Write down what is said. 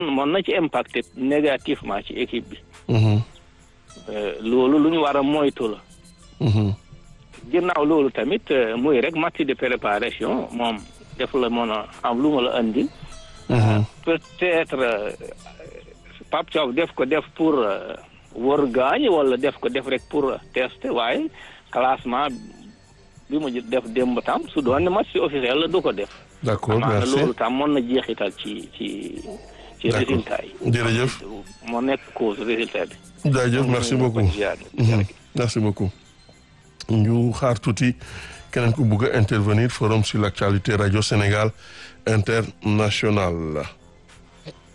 mën na ci impacté négativement ci équipe bi Mhm. Euh, loolu lu ñu war a moytu la Mhm. ginnaaw loolu tamit euh, muy rek match de préparation moom def la mën a am lu ma la andi Mhm. peut-être euh, Pape Thiaw def ko def pour euh, wër gaañ wala def ko def rek pour tester waaye classement bi mu def démb tam su doon ne match officiel la du ko def d'accord amaana merci loolu tam mën na jeexital ci ci ci D'accord. résultat yi jërëjëf moo nekk cause résultat bi jaajëf merci beaucoup Mhm. merci beaucoup ñu xaar tuuti keneen ku bugg a intervenir forum sur l'actualité radio Sénégal international